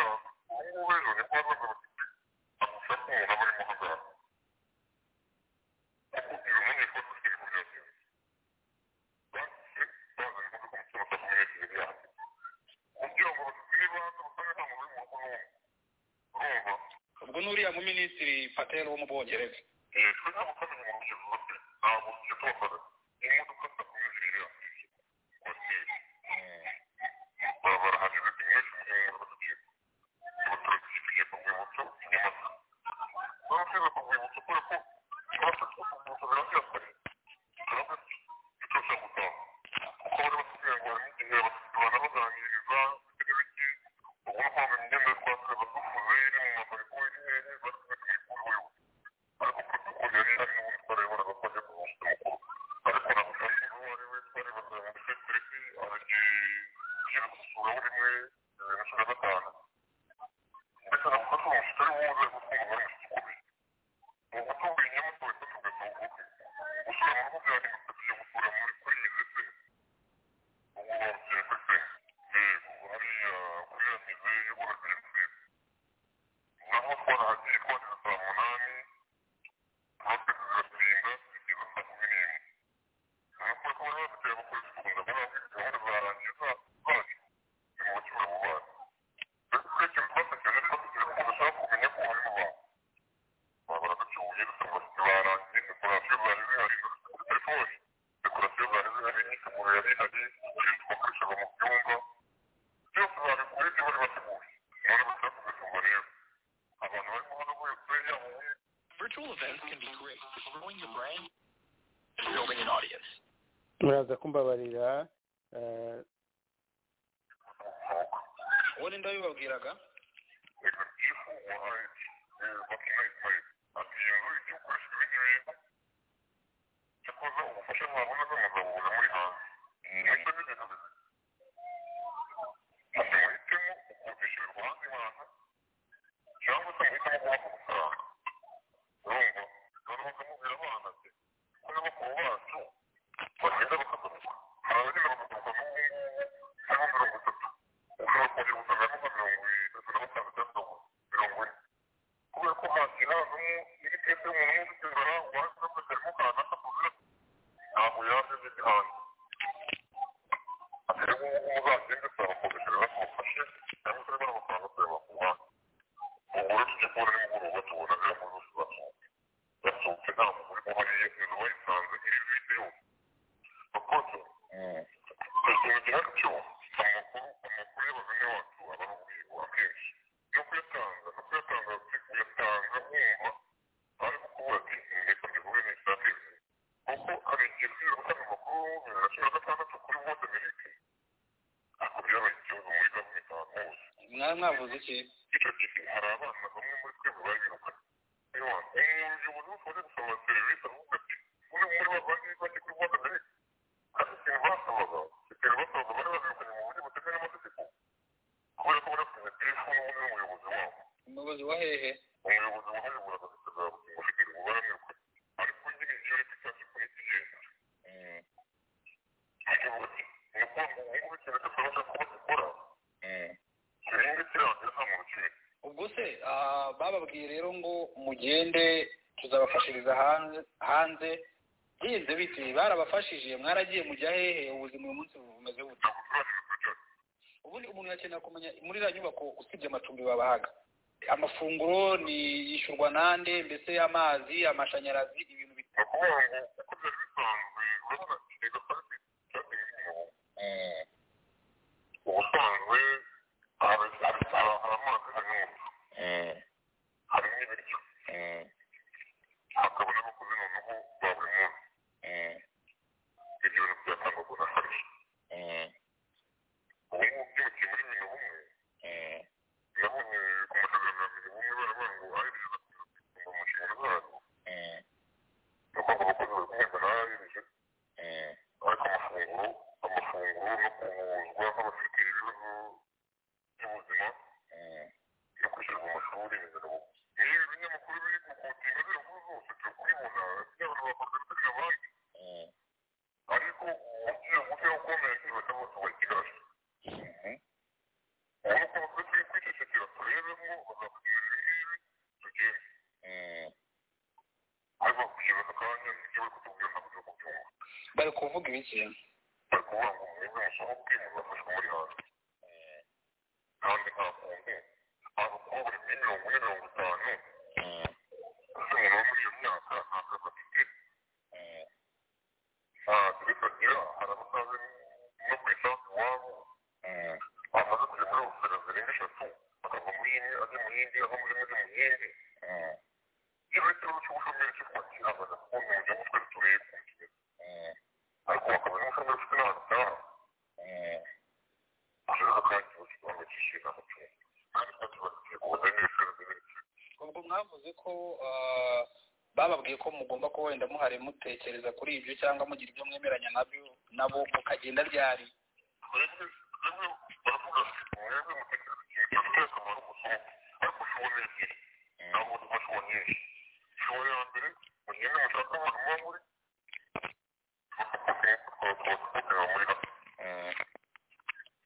ko bazaza bafite amashusho ko umuntu aba arimo hazaza kuko iyo umenya ko dufite ibintu byose bafite bazanye ko dukora umutima utakumenyesheje ibyaha kugira ngo batume ibanza basange nta muntu uri mu rugo n'umwe urumva
ubwo n'uriya mu minisitiri patel wo mu bwongereza
twe ntabwo twamenya umuntu uje rwose ntabwo tujya tubafata imodoka zitakumenyesheje ibyaha kwakira barahageze byinshi mu rwego rwo gucika abaturage tugiye ku rwibutso nyamata barashyira ku rwibutso kubera ko ikibazo cyo ku rwibutso biracyakora turabona turashaka gutaha kuko bari batubwira ngo harimo igihe batubana baganiriza bitari bike ubona ko bamenya imyenda yo twakira badufuze iri mu mafariko y'inyenyeri bari kumwe ku rwibutso ariko protokoli yari ihari n'ubundi twarayibonaga ko ajya kumushyira mukuru ariko namushakira uwo ari we twaribazaga ngo ese tureke aragiye gusura buri mwe bibiri na cumi na gatanu ndetse na kuko tuba umushyitsi ari wowe uzaza gutuma bari umushyitsi ukomeye ni ugutubwira inyamutoye ko tugasa ubuke gusura mu rugo byahindutse tujya gusura muri kuri iyi ndetse ubu bababwira ko se yego hariya kuri ya mize y'uburagire ndetse naho twarahagiye twageze saa munani natwe turatinda tugeza saa kumi n'imwe nuko ko bari bafite abakozi bakunda muri afurika gahunda zarangiye za zacu ni mu bakibura mu bantu ndetse kuri icyo kibazo cyane ariko tugira ngo bashaka kumenya ko bari mu bantu baba baraducuye dusanga bafite barangiye dekorasiyo zari zihari dufite kuri telefoni dekorasiyo zari zihari imyiteguro yari ihari ibintu twakoreshaga mu byumba byose babikuye ibyo bari bateguye none bashaka kubitumva rero abantu bari kubona ko yakuye yaba
virtual events can be great for growing your brand and building an audience
muraza kumbabarira eh,
ubundi ndabibabwiraga
ifu wahaye bakina ikaye ati iyo nzu ijya gukoresha ibindi bintu cyakoze ubufasha mwabona bw'amagabura muri hanze nacyo ni ibintu bimwe ati muhitemo gukodesherwa hanze hantu cyangwa se muhitemo kubaha amafaranga urumva noneho bakamubwira abana ati ko na bakuru bacu bagenda bakagaruka hari abagenda bakagaruka n'ubu cyangwa mirongo itatu ushobora kongera gusangamo nka mirongo itatu na gatanu cyangwa mirongo ine kubera ko hakinazamo n'ibitetse umuntu wese utizara waje ufite arimo kanaka kugira ntabwo yaje ageze hanze ati rero ubu muzagende turabakodeshereza tubafashe cyangwa se barabafaranga tuyabakuha umugore tujya kubona nimugoroba tubona rero muri bose basohoka basohotse nta mugore uhariye inzu bayisanze iri vide yose bakoze tugira igihari cyo amakuru amakuru y'abagane wacu aba ari ubwiru akenshi no kuyatanga no kuyatanga kuyatanga wumva ari kukuvuga ati reka mbivuge n'isative kuko hari igihe twirukanwe amakuru bibiri na cumi na gatandatu kuri wode miliki ariko byabaye ikibazo muri gavumenti ahantu hose
mwari mwavuze iki
icyo gihe hari abana bamwe muri twebwe bari birukanye umuyobozi wose waje gusaba serivisi aravuga ati umwe muri bavandimwe bajya kuri wode miliki kandi ikintu basabaga ikintu basabaga bari babirukanye mu buryo butemewe n'amategeko kubera ko bari bafite telefone n'ubundi n'umuyobozi wabo
umuyobozi wa hehe
umuyobozi wahayobora agafite za bugingo ufite ubu baramwirukanye ariko nyine iyo ari kwitabye kuri iki kigenda aravuga ati ni ukuvuga ngo ubu ngubu ikintu cyose abasha kuba gikora kiri muri kirangira nta muntu ukimenya
ubwo se ah, bababwiye rero ngo mugende tuzabafashiriza hanze hanze byize biti barabafashije mwaragiye mujya hehe ubuzima uyu munsi bumeze bute ubundi umuntu akenera kumenya muri iriya nyubako usibye amacumbi babahaga amafunguro ni yishyurwa nande mbese amazi amashanyarazi ibintu
ni ukuvuga ngo uko byari bisanzwe urabona ikigega parike cyateye inkunga ubusanzwe hari hari- hari- hari amazi hari n'umuriro hari n'ibiryo hakaba n'abakozi noneho ba buri munsi ibyo bintu byatangwaga na farishi ubu ngubu byimukiye muri mirongo umwe nabonye ku masezerano ya mirongo umwe baravuga ngo ayirigeza kuza mu nshingano zayo nuko ngo abakozi bari guhemba n'ayirije ariko amafunguro amafunguro no kubuzwa nk'abafite ibibazo by'ubuzima
bari kuvuga ibiki
bari kuvuga ngo mwebwe mushaka kwimuza afashwe muri hanze kandi nta kuntu abakobwa bari kuri mirongo ine mirongo itanu ese umuntu wo muri iyo myaka nta kazi afite Ah, tubifatira hari abatazi no ku isasu iwabo bamaze kujya muri ofera zirenga eshatu akava muri imwe ajya mu yindi ava muri imwe ajya mu yindi iyo ikibazo cy'ubushomeri cyitwa kiramaze kubona uburyo butwe turebe ariko bakaba n'umushomeri ufite n'ahantu utaha ashobora kuba ikibazo cy'ubushomeri cy'amacumu kandi kuba kibafitiye kubuza n'ibisozi n'ibindi
ubwo mwavuze ko ah, bababwiye ko mugomba ko wenda muhari mutekereza kuri ibyo cyangwa mugira ibyo mwemeranya nabyo nabo mukagenda ryari
twebwe twebwe baravuga ati mwebwe mutekereza ikintu gifitiye akamaro umusuku ariko ushobora ebyiri ntabwo dufashwa nyinshi ishobora ya mbere mugende mushake abantu muba muri twakubakira muri gato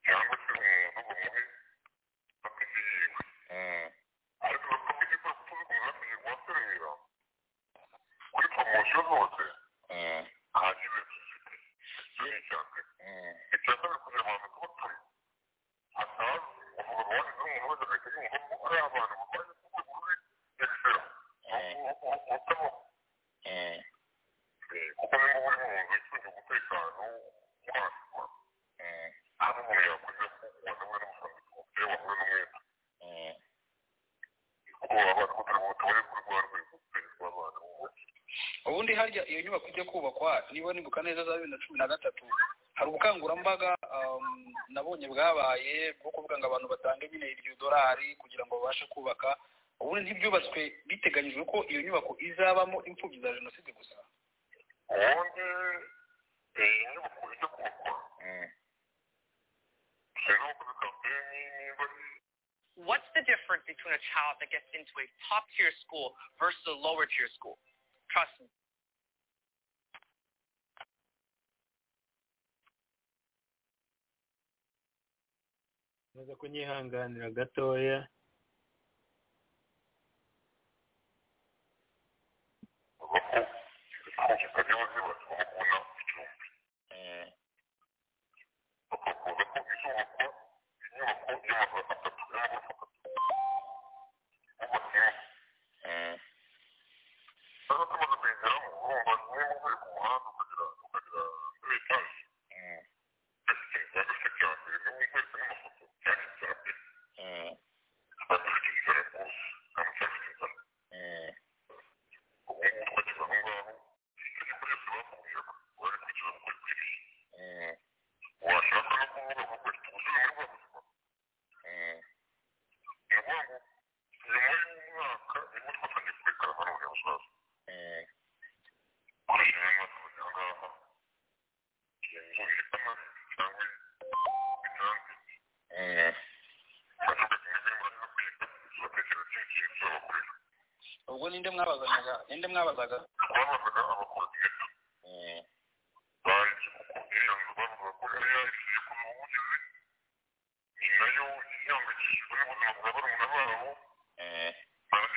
cyangwa se umuntu ngo muhe bakigiriwe ariko bakakigikora kuko uzi umuntu akigirwa waserera kuri poromosiyo zose nta kibi gifite icyo ni icya mbere icya kabiri kugira ngo abantu batore hataza uvuga ngo wanyuze umuntu wese agahita yumva ko ari abantu barwaye kuko kuri eksera ubutabaho kuko niba uri mu nzu ishinzwe umutekano wahaswa hano umuntu yakoze ko ubona we n'umusanzu umupira wahuye n'umwenda kuko abana batari butubare kuri rwa rwego perezida w'abana b'umugi
ubundi harya iyo nyubako ijya kubakwa niba nibuka neza za bibiri na cumi na gatatu hari ubukangurambaga um, nabonye bwabaye bwo kuvuga ngo abantu batange nyine iryo dorari kugira ngo babashe kubaka ubundi ntibyubatswe biteganyijwe ko iyo nyubako izabamo imfubyi za jenoside gusa
ubundi iyi nyubako ijya kubakwa usanga bakoze kampeni niba ari
What's the difference between a child that gets into a top tier school versus a lower tier school? Trust me.
maze kunyihanganira gatoya
washaka no kuvuga ngo ufite ubuzima muri bwa buzima ni ukuvuga ngo nyuma y'umwaka nibwo twatangiye kubikora hano muri musaza kureshya imyaka kugira ngo aha iyo nzu ihitamo cyangwa bitange bavuga ati mwebwe muraza no kwiga tuzatekereza ikindi kintu tuzabakorera
ubwo ninde mwabazanaga ninde mwabazaga
twabazaga abakorodineta baje gukundira ngo bavuga ko yari yahishuye ku mubugizi ni nayo ihangayikishijwe n'ubuzima bwa barumuna babo barazi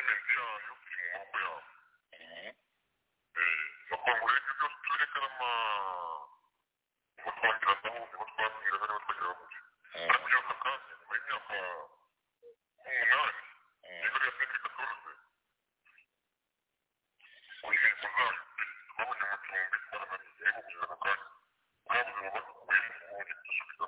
imizi yayo iri mu maboko yabo bakora ngo rero ibyo turekera ama batwongera ndabo nibo twabwira bari batwongera bavuge ariko iyo aka kanya nyuma y'imyaka nk'umunani niba ariyo sendika turuze ku ntego zayo twabonye amacumbi twaraganiye kugira ako kanya twabuze mu bakubiyemo ubundi dusubiza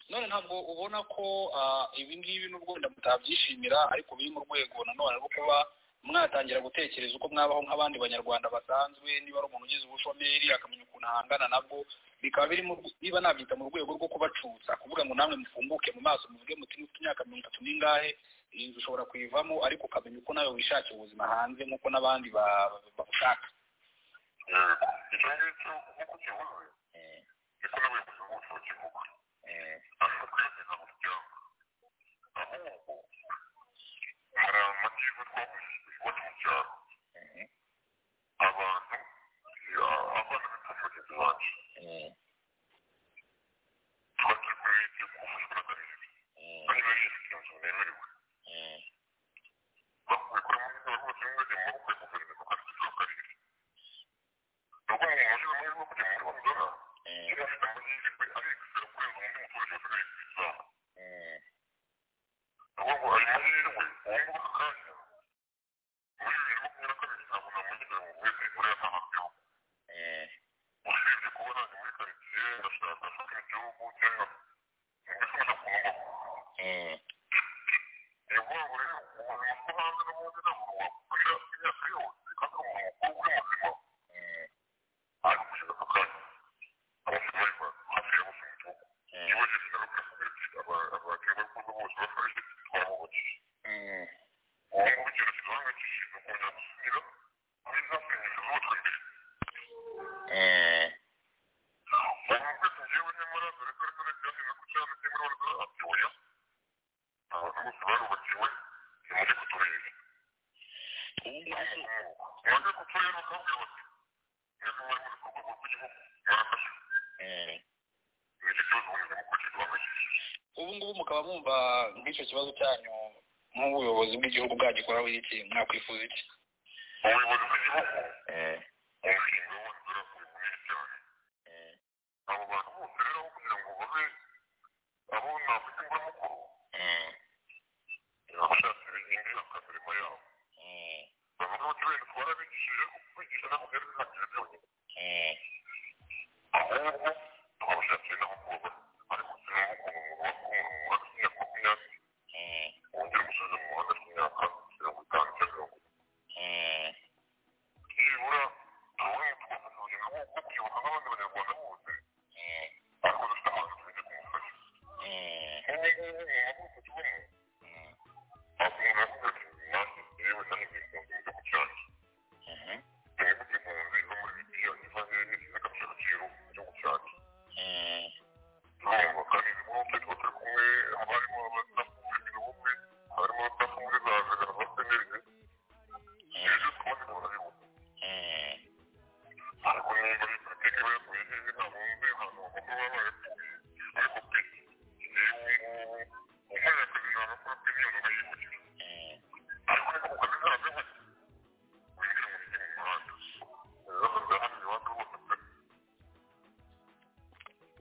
none ntabwo ubona ko ah, ibi ngibi nubwo wenda mutabyishimira ariko biri mu rwego nanone rwo kuba mwatangira gutekereza uko mwabaho nk'abandi banyarwanda basanzwe niba ari umuntu ugize ubushomeri akamenya ukuntu ahangana nabwo bikaba biri mu rw- niba nabyita mu rwego rwo kubacutsa kuvuga ngo namwe mufunguke mu maso muvuge muti mufite imyaka mirongo itatu n'ingahe iyi nzu ushobora kuyivamo ariko ukamenya uko nawe wishakira ubuzima hanze nk'uko n'abandi ba- ba- babushaka
yego icyo ngicyo nk'uko kivuze niko n'abayobozi bose bakivuga ntabwo twiyongeza mu muryango ahubwo hari amativu twakoresheje iwacu mu cyaro abantu ya- abana bitwa bagenzi bacu twagiye kuri leta kuvuzwa n'akarere bari bariyifite inzu nemerewe bakubikora muri izo rwose n'ingagi mu maboko ya guverinoma kandi z'akarere ni ukuvuga ngo mu buryo bumwe bwo kujya muri banzara
ubu ngubu mukaba mwumva nk'icyo kibazo cyanyu nk'ubuyobozi bw'igihugu bwagikoraho iki mwakwifuza iki ubuyobozi bw'igihugu umushinga w'ubuzima ukomeye cyane abo bantu bose rero kugira ngo babe abo navuga imburamukuru bashaka ibintu bakamirimo yabo bavuga bati wenda twarabigishije kwigisha no kugerageza ntabyo byonyine ahubwo twabashakira n'abakobwa ariko sinabukuru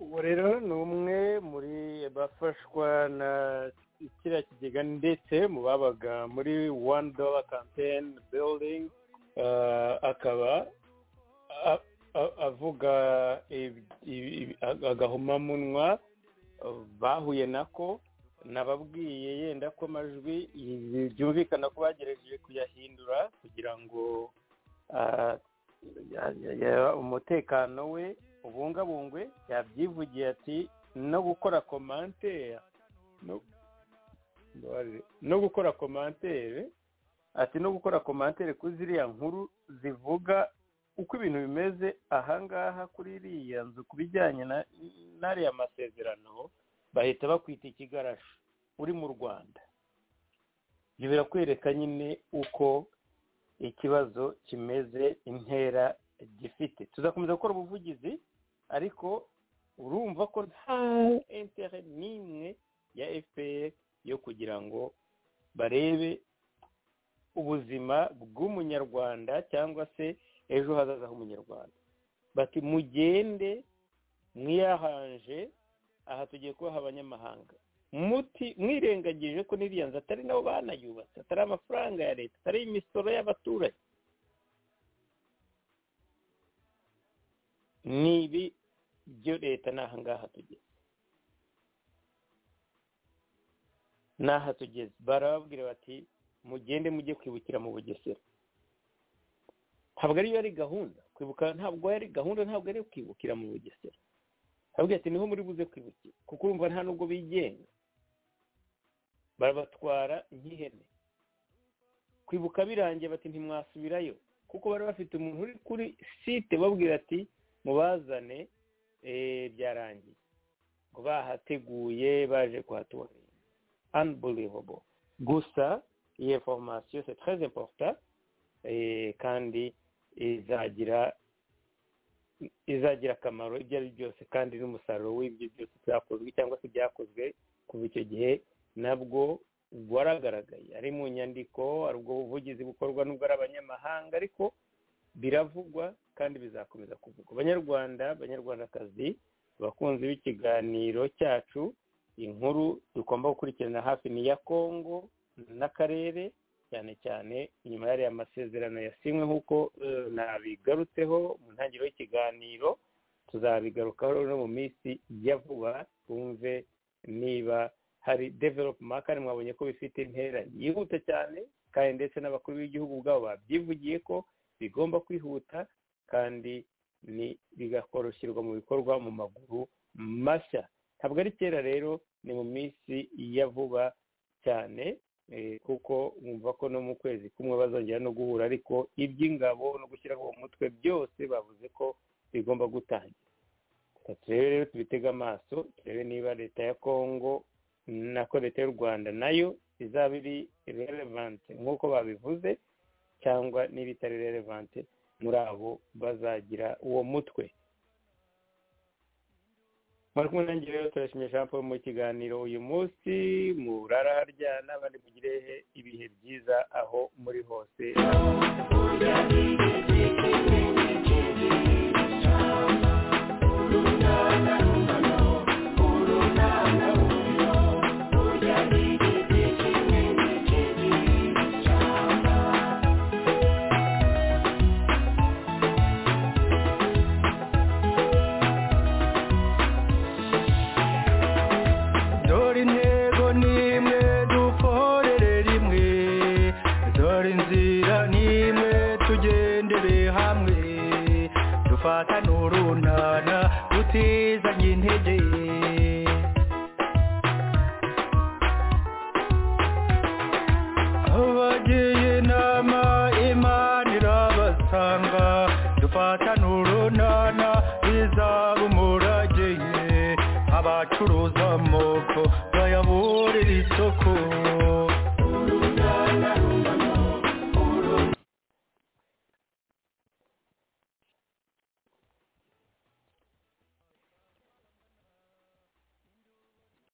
ubu rero ni umwe muri bafashwa na kiriya kigega ndetse mu babaga muri wani dola kampeni biridingi akaba avuga agahomamunwa bahuye nako nababwiye yenda ko amajwi byumvikana ko bagerageje kuyahindura kugira ngo umutekano we ubungabungwe yabyivugiye ati no gukora komantere no gukora komantere ati no gukora komantere kuri ziriya nkuru zivuga uko ibintu bimeze ahangaha kuri iriya nzu ku bijyanye n'ariya masezerano bahita bakwita ikigarasha uri mu rwanda ibyo birakwereka nyine uko ikibazo kimeze intera gifite tuzakomeza gukora ubuvugizi ariko urumva ko nta intere n'imwe ya fpr yo kugira ngo barebe ubuzima bw'umunyarwanda cyangwa se ejo hazaza h'umunyarwanda bati mugende mwiyahanje aha tugiye kubaha abanyamahanga muti mwirengagije ko n'iriya nzu atari nabo banayubatse atari amafaranga ya leta atari imisoro y'abaturage n'ibi byo leta ni ahangaha tugeze n'aha tugeze barababwira bati mugende mujye kwibukira mu bugesera ntabwo ariyo ari gahunda kwibuka ntabwo ari gahunda ntabwo ari kwibukira mu bugesera arabwira ati niho muri buze kwibukira kuko urumva nta nubwo bigenga barabatwara nk'ihene kwibuka birangiye bati ntimwasubirayo kuko bari bafite umuntu uri kuri site babwira ati mubazane byarangiye ngo bahateguye baje kuhatura unbelievable gusa iyi foromasiyo se très important kandi izagira izagira akamaro ibyo ari byose kandi n'umusaruro w'ibyo byose byakozwe cyangwa se byakozwe kuva icyo gihe nabwo waragaragaye ari mu nyandiko ari ubwo buvugizi bukorwa n'ubwo ari abanyamahanga ariko biravugwa kandi bizakomeza kuvugwa abanyarwanda abanyarwandakazi abakunzi b'ikiganiro cyacu inkuru tugomba gukurikirana hafi ni iya kongo n'akarere cyane cyane nyuma y'ariya masezerano yasinywe nk'uko nabigarutseho mu ntangiriro y'ikiganiro tuzabigarukaho no mu minsi ya vuba twumve niba hari develope makari mwabonye ko bifite intera yihuta cyane kandi ndetse n'abakuru b'igihugu ubwabo babyivugiye ko bigomba kwihuta kandi bigakoroshyirwa mu bikorwa mu maguru mashya ntabwo ari kera rero ni mu minsi ya vuba cyane kuko wumva ko no mu kwezi kumwe bazongera no guhura ariko iby'ingabo no gushyiraho uwo mutwe byose bavuze ko bigomba gutangira turebe rero tubitege amaso turebe niba leta ya kongo nako leta y'u rwanda nayo izaba iri relevante nk'uko babivuze cyangwa niba itari relevante muri abo bazagira uwo mutwe bari kumwe nanjye rero turashimye jean paul mu kiganiro uyu munsi murara haryana abandi mugire ibihe byiza aho muri hose
dore intego nimwe dukorere rimwe dore inzira nimwe tugendere hamwe dufatane urunana dutizanye intege abagiye inama imana irabasanga dufatane urunana bizaba umurage ye abacuruza amoko bayaburira isoko